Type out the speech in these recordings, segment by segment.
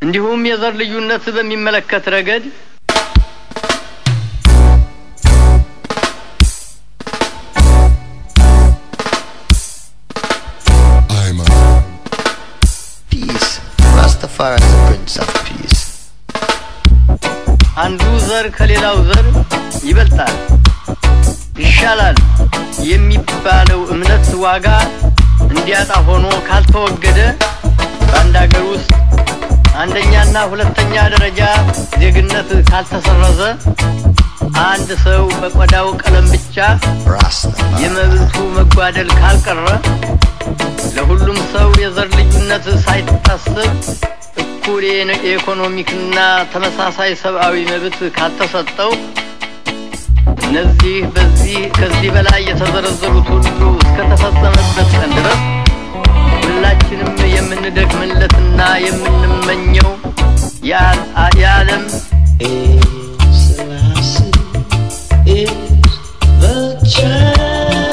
እንዲሁም የዘር ልዩነት በሚመለከት ረገድ I'm a Peace. Rastafari is the Prince of Peace. አንዱ ዘር ከሌላው ዘር ይበልጣል፣ ይሻላል የሚባለው እምነት ዋጋ እንዲያጣ ሆኖ ካልተወገደ በአንድ ሀገር ውስጥ አንደኛና ሁለተኛ ደረጃ ዜግነት ካልተሰረዘ አንድ ሰው በቆዳው ቀለም ብቻ Rastafari. የመብቱ መጓደል ካልቀረ ለሁሉም ሰው የዘር ልዩነት ሳይታሰብ እኩል የነ- የኢኮኖሚክና ተመሳሳይ ሰብአዊ መብት ካልተሰጠው እነዚህ በዚህ ከዚህ በላይ የተዘረዘሩት ሁሉ እስከተፈጸመበት ቀን ድረስ ሁላችንም የምንደክምለትና የምንመኘው የዓል- የዓለም Selassie is the champion.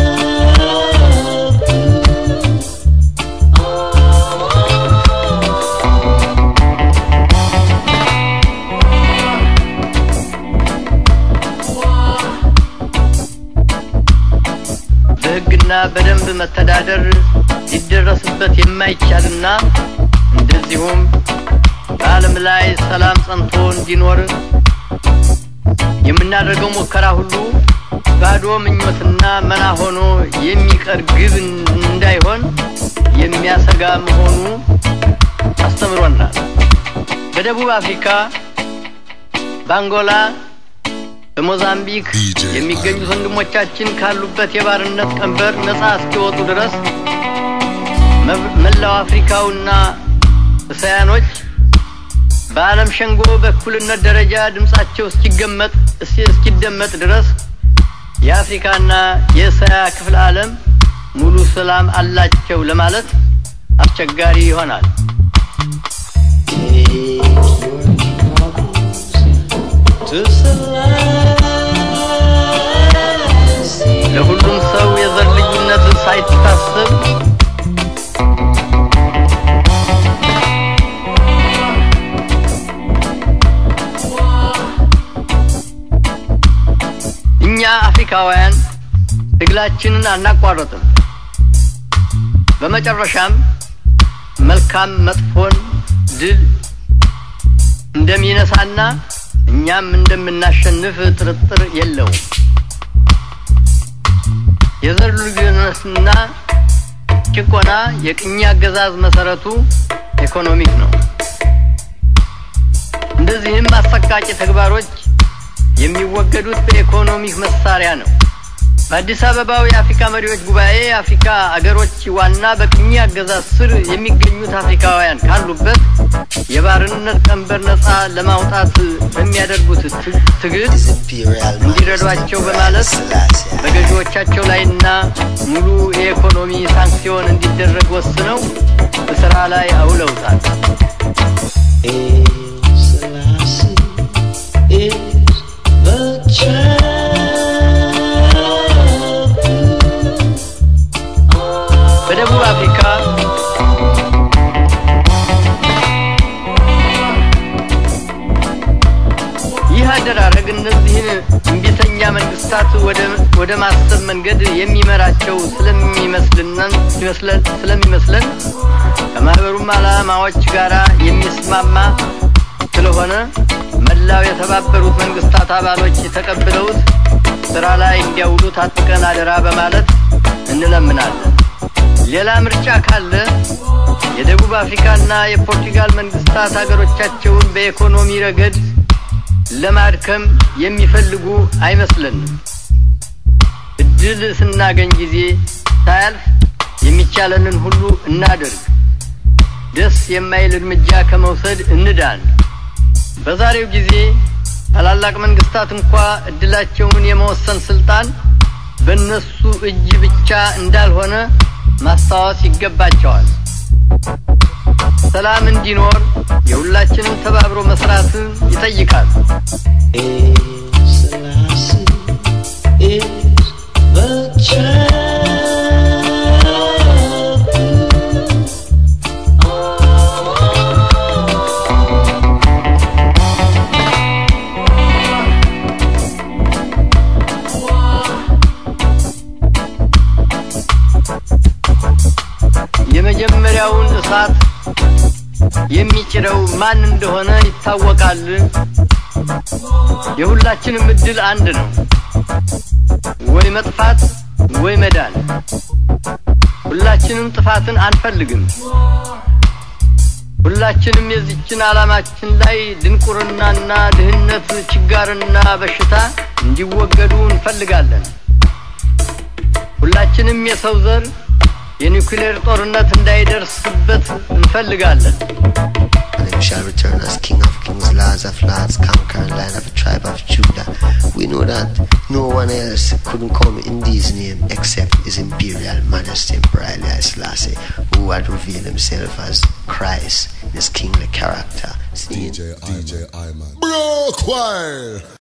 በሕግና በደንብ መተዳደር ሊደረስበት የማይቻልና እንደዚሁም በዓለም ላይ ሰላም ጸንቶ እንዲኖር የምናደርገው ሙከራ ሁሉ ባዶ ምኞትና መና ሆኖ የሚቀር ግብ እንዳይሆን የሚያሰጋ መሆኑ አስተምሮናል። በደቡብ አፍሪካ፣ በአንጎላ፣ በሞዛምቢክ DJ የሚገኙት ወንድሞቻችን ካሉበት የባርነት ቀንበር ነፃ እስኪወጡ ድረስ መብ- መላው አፍሪካውና እስያኖች በዓለም ሸንጎ በእኩልነት ደረጃ ድምፃቸው እስኪገመጥ እስኪ- እስኪደመጥ ድረስ የአፍሪካና የእስያ ክፍለ ዓለም ሙሉ ሰላም አላቸው ለማለት አስቸጋሪ ይሆናል። To Selassie. ለሁሉም ሰው የዘር ልዩነት ሳይታሰብ እኛ አፍሪካውያን ትግላችንን አናቋረጥም። በመጨረሻም መልካም መጥፎን ድል እንደሚነሳና እኛም እንደምናሸንፍ ጥርጥር የለውም። የዘር ልዩነትና ጭቆና የቅኝ አገዛዝ መሰረቱ ኢኮኖሚክ ነው። እንደዚህም አሰቃቂ ተግባሮች የሚወገዱት በኢኮኖሚክ መሳሪያ ነው። በአዲስ አበባው የአፍሪካ መሪዎች ጉባኤ የአፍሪካ አገሮች ዋና በቅኝ አገዛዝ ስር የሚገኙት አፍሪካውያን ካሉበት የባርነት ቀንበር ነፃ ለማውጣት በሚያደርጉት ት- ትግል His Imperial እንዲረዷቸው Majesty በማለት Selassie. በገዢዎቻቸው ላይና ሙሉ የኢኮኖሚ ሳንክሲዮን እንዲደረግ ወስነው በስራ ላይ አውለውታል። Selassie is the champion. በደቡብ አፍሪካ ይህ አደራረግ እነዚህን እምቢተኛ መንግስታት ወደ- ወደ ማሰብ መንገድ የሚመራቸው ስለሚመስልነን ይመስለን- ስለሚመስለን ከማህበሩም ዓላማዎች ጋር የሚስማማ ስለሆነ መላው የተባበሩት መንግስታት አባሎች ተቀብለውት ስራ ላይ እንዲያውሉት አጥብቀን አደራ በማለት እንለምናለን። ሌላ ምርጫ ካለ የደቡብ አፍሪካና የፖርቱጋል መንግስታት ሀገሮቻቸውን በኢኮኖሚ ረገድ ለማድከም የሚፈልጉ አይመስለንም። እድል ስናገኝ ጊዜ ሳያልፍ የሚቻለንን ሁሉ እናድርግ። ደስ የማይል እርምጃ ከመውሰድ እንዳን። በዛሬው ጊዜ ታላላቅ መንግስታት እንኳ እድላቸውን የመወሰን ስልጣን በእነሱ እጅ ብቻ እንዳልሆነ ማስታወስ ይገባቸዋል። ሰላም እንዲኖር የሁላችንም ተባብሮ መስራትን ይጠይቃል። Selassie is the champion. እሳት የሚጭረው ማን እንደሆነ ይታወቃል። የሁላችንም እድል አንድ ነው፣ ወይ መጥፋት ወይ መዳን። ሁላችንም ጥፋትን አንፈልግም። ሁላችንም የዚችን ዓላማችን ላይ ድንቁርናና ድህነት፣ ችጋርና በሽታ እንዲወገዱ እንፈልጋለን። ሁላችንም የሰው ዘር የኒውክሌር ጦርነት እንዳይደርስበት እንፈልጋለን። And him shall return as King of kings, Lords of lords, conquering lion of the tribe of Judah. We know that no one else couldn't come in these name except His Imperial Majesty Emperor Haile Selassie, who had revealed himself as Christ in his kingly character. DJ I DJ I man. Bro choir.